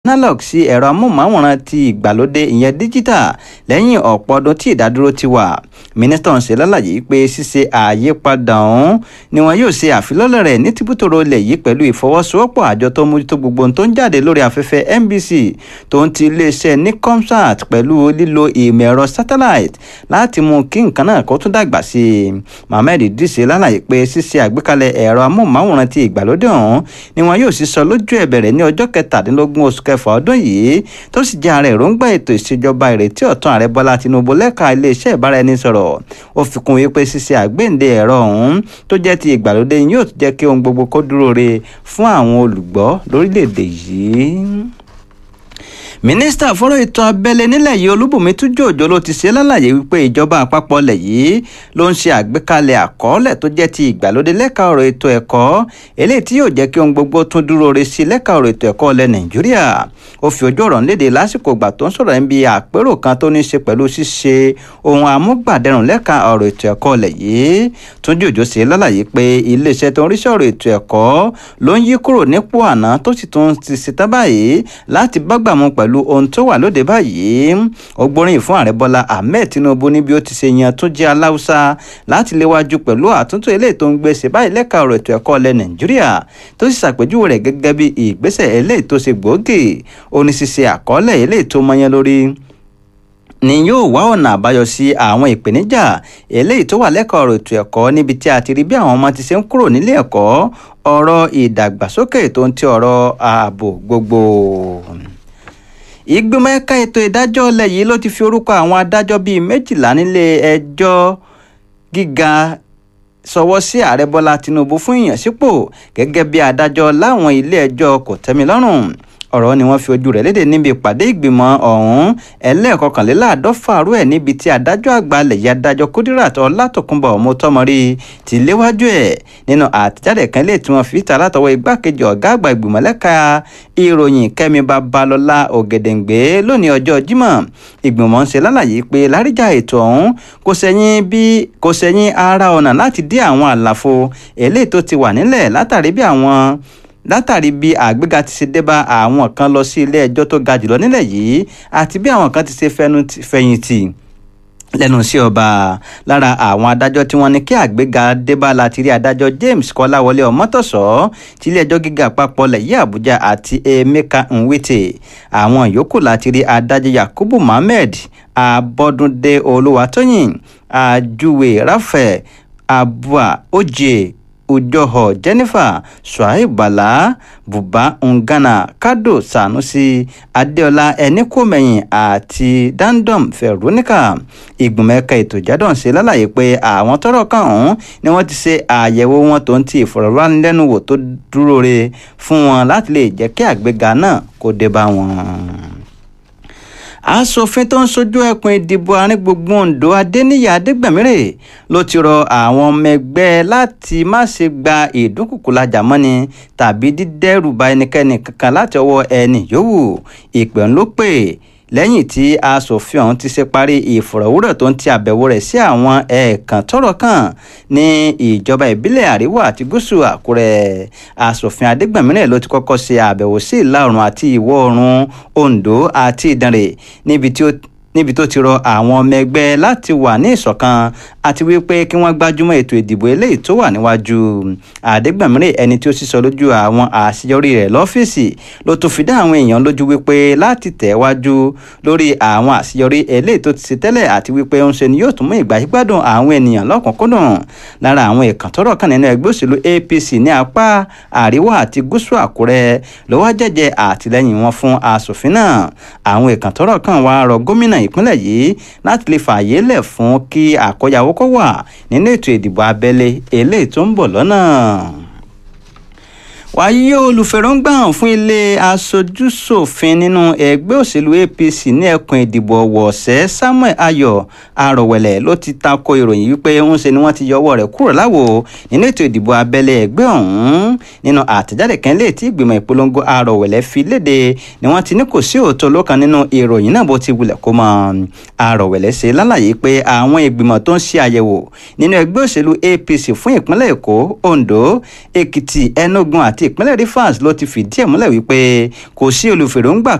analog sí ẹ̀rọ amóhùnmáwòrán ti ìgbàlódé ìyẹn díjítà lẹ́yìn ọ̀pọ̀ ọdún tí ìdádúró ti wà mínísítà ń ṣe lálàyé pé ṣíṣe àyípadà ọ̀hún ni wọn yóò ṣe àfilọ́lẹ̀ rẹ̀ ní tìbútòrò ilẹ̀ yìí pẹ̀lú ìfọwọ́sowọ́pọ̀ àjọ tó mójútó gbogbo ohun tó ń jáde lórí afẹ́fẹ́ NBC tó ń ti iléeṣẹ́ Nicomsat pẹ̀lú lílo ìmọ̀ ẹ̀rọ satellite láti mú kí nǹkan náà kó tún dàgbà sí i Mohammed Idris lálàyé pé ṣíṣe àgbékalẹ̀ ẹ̀rọ amóhùnmáwòrán ti ìgbàlódé ọ̀hún ni wọn yóò sísọ lójú ẹ̀ bẹ̀rẹ̀ ní ọjọ́ kẹtàdínlógún oṣù kẹfà ọdún yìí tó sì jẹ́ ara èròǹgbà ètò ìṣèjọba ìrètí ọ̀tún ààrẹ Bọ́lá Tinubu lẹ́ka iléeṣẹ́ ìbáraẹnisọ̀rọ̀ ó fi kún wípé ṣíṣe àgbéǹde ẹ̀rọ ọ̀hún tó jẹ́ ti ìgbàlódé yóò tún jẹ́ kí ohun gbogbo kó dúró re fún àwọn olùgbọ́ lórílẹ̀‐èdè yìí mínísítà fọ́rọ̀ ètò abẹ́lé nílẹ̀ yìí olúbùnmi túnjọ́ òjò ló ti ṣe lálàyé wípé ìjọba àpapọ̀ ilẹ̀ yìí ló ń ṣe àgbékalẹ̀ àkọọ́lẹ̀ tó jẹ́ ti ìgbàlódé lẹ́ka ọ̀rọ̀ ètò ẹ̀kọ́ eléyìí tí yóò jẹ́ kí ohun gbogbo tún dúró re sí lẹ́ka ọ̀rọ̀ ètò ẹ̀kọ́ ilẹ̀ nàìjíríà ó fi ojú ọ̀rọ̀ léde lásìkò ìgbà tó ń sọ̀rọ̀ níbi àpérò kan tó ní í ṣe pẹ̀lú ṣíṣe ohun amúgbàdẹrùn lẹ́ka ọ̀rọ̀ ètò ẹ̀kọ́ ilẹ̀ yìí túnjọ́ òjò ṣe lálàyé pé iléeṣẹ́ tó ń ríṣẹ́ ọ̀rọ̀ ètò ẹ̀kọ́ ló ń yí kúrò nípò àná tó sì tún ti ṣetán báyìí láti bágbàmú pẹ̀lú pẹ̀lú ohun tó wà lóde báyìí ó gbóríyìn fún ààrẹ bọ́lá ahmed tinubu níbi ó ti ṣe yan tó jẹ́ aláùsá láti léwájú pẹ̀lú àtúntò eléyìí tó ń gbèsè báyìí lẹ́ka ọ̀rọ̀ ètò ẹ̀kọ́ ilẹ̀ nàìjíríà tó sì ṣàpèjúwe rẹ̀ gẹ́gẹ́ bí ìgbésẹ̀ eléyìí tó ṣe gbòógì ó ní ṣíṣe àkọọ́lẹ̀ eléyìí tó mọyán lórí ni yóò wá ọ̀nà àbáyọ sí àwọn ìpèníjà eléyìí tó wà lẹ́kọ̀ọ́ ọ̀rọ̀ ètò ẹ̀kọ́ níbi tí a ti rí bí àwọn ọmọ ti ṣe ń kúrò nílé ẹ̀kọ́ ọ̀rọ̀ ìdàgbàsókè tó ń ti ọ̀rọ̀ ààbò gbogbo ìgbìmọ̀ ẹ̀ka ètò ìdájọ́ ilẹ̀ yìí ló ti fi orúkọ àwọn adájọ́ bíi méjìlá nílé ẹjọ́ gíga sọwọ́ sí ààrẹ bọ́lá tinubu fún ìyànsípò gẹ́gẹ́ bí adájọ́ láwọn ilé ẹjọ́ kòtẹ́milọ́rùn ọ̀rọ̀ ni wọ́n fi ojú rẹ̀ léde níbi ìpàdé ìgbìmọ̀ ọ̀hún ẹlẹ́ẹ̀kọkànléláàádọ́fà rú ẹ̀ níbi tí adájọ́ àgbà lẹ̀yẹ adájọ́ Kudirat Ọlátòkunbọ̀ Mọ́tọ́mọrí ti léwájú ẹ̀ nínú àtẹ̀jáde kan lè tí wọ́n fi ta látọwọ́ igbákejì ọ̀gá àgbà ìgbìmọ̀ lẹ́ka ìròyìn Kẹ́mi Babalọ́lá Ògèdèǹgbé lónìí ọjọ́ Jímọ̀ ìgbìmọ̀ ń ṣe lálàyé pé láríjà ètò ọ̀hún kò sẹ́yìn bí kò sẹ́yìn ara ọ̀nà láti dí àwọn àlàfo eléyìí tó ti wà nílẹ̀ látàrí bí àwọn látàrí bí àgbéga ti ṣe dé bá àwọn kan lọ sí ilé ẹjọ́ tó ga jùlọ nílẹ̀ yìí àti bí àwọn kan ti ṣe fẹ̀yìntì lẹ́nu sí ọba lára àwọn adájọ́ tí wọ́n ní kí àgbéga débá láti rí adájọ́ James Kọ́láwọlé Ọmọ́tọ̀sọ́ tí ilé ẹjọ́ gíga àpapọ̀ lẹ̀yí Àbújá àti Emeka Nwite àwọn yòókù láti rí adájọ́ Yakubu Mohammed Abọ́dúndé Olúwatóyìn Àjúwe Raphael Abua Oje Ujoho Jennifer Suhaib Bala Buba Ngana Kado Sanusi Adeola Ẹnikọ́mẹyìn àti Dandom Veronica ìgbìmọ̀ ẹ̀ka ètò ìjádọ̀ ṣe lálàyé pé àwọn tọ́rọ̀ kàn ọ̀hún ni wọ́n ti ṣe àyẹ̀wò wọn tó ń ti ìfọ̀rọ̀wánilẹ́nuwò tó dúró re fún wọn láti lè jẹ́ kí àgbéga náà kó dé bá wọn aṣòfin tó ń sojú ẹkùn ìdìbò àárín gbùngbùn Oǹdó Adéníyì Adégbèmírè ló ti rọ àwọn ọmọ ẹgbẹ́ láti má ṣe gba ìdúnkùkùlajà mọ́ni tàbí dídẹ́rù bà ẹnikẹ́ni kankan láti ọwọ́ ẹni yòówù ìpè ń ló pè lẹ́yìn tí aṣòfin ọ̀hún ti ṣe parí ìfọ̀rọ̀wérọ̀ tó ń ti àbẹ̀wò rẹ̀ sí àwọn ẹ̀ẹ̀kan tọ́rọ̀ kàn ní ìjọba ìbílẹ̀ àríwá àti gúúsù àkúrẹ́ aṣòfin adégbèmírẹ̀ ló ti kọ́kọ́ ṣe àbẹ̀wò sí ìlà oòrùn àti ìwọ̀ oòrùn oǹdó àti ìdànrè níbi tí ó níbi tó ti rọ àwọn ọmọ ẹgbẹ́ láti wà ní ìṣọ̀kan àti wípé kí wọ́n gbájúmọ́ ètò ìdìbò eléyìí tó wà níwájú àdégbàmírè ẹni tí ó sísọ lójú àwọn àṣeyọrí rẹ̀ lọ́fíìsì ló tún fi dá àwọn èèyàn lójú wípé láti tẹ̀ wájú lórí àwọn àṣeyọrí eléyìí tó ti ṣe tẹ́lẹ̀ àti wípé ń ṣe ni yóò tún mú ìgbàgbádùn àwọn ènìyàn lọ́kùnkúndùn lára àwọn ìkàn tọ́rọ̀ kàn nínú ẹgbẹ́ òṣèlú APC ní apá àríwá àti gúúsù Àkúrẹ́ ló wá jẹ́jẹ́ àtìlẹ́yìn wọn fún aṣòfin náà àwọn ìkàn tọ́rọ̀ kàn wá rọ gómìnà ìpínlẹ̀ yìí láti lè fààyè lẹ̀ fún kí àkóyawó kó wà nínú ètò ìdìbò abẹ́lé eléyìí tó ń bọ̀ lọ́nà wáyé olùfẹ̀rọ̀ǹgbà hàn fún ilé aṣojúṣòfin nínú ẹgbẹ́ òṣèlú APC ní ẹkùn ìdìbò ọ̀wọ̀ọ̀sẹ̀ Samuel Ayọ̀ Arọ̀wẹ̀lẹ̀ ló ti tako ìròyìn wípé ń ṣe ni wọ́n ti yọwọ́ rẹ̀ kúrò láwo nínú ètò ìdìbò abẹ́lé ẹgbẹ́ ọ̀hún nínú àtẹ̀jáde kan lè tí ìgbìmọ̀ ìpolongo Arọ̀wẹ̀lẹ̀ fi léde ni wọ́n ti ní kò sí òótọ́ lọ́kàn nínú ìròyìn náà bó ti wulẹ̀ kó mọ́ Arọ̀wẹ̀lẹ̀ ṣe lálàyé pé àwọn ìgbìmọ̀ tó ń ṣe àyẹ̀wò nínú ẹgbẹ́ òṣèlú APC fún ìpínlẹ̀ Èkó Ondo Èkìtì Enugu àti ìpínlẹ̀ Rivers ló ti fìdí ẹ̀ múlẹ̀ wípé kò sí olùfèròǹgbà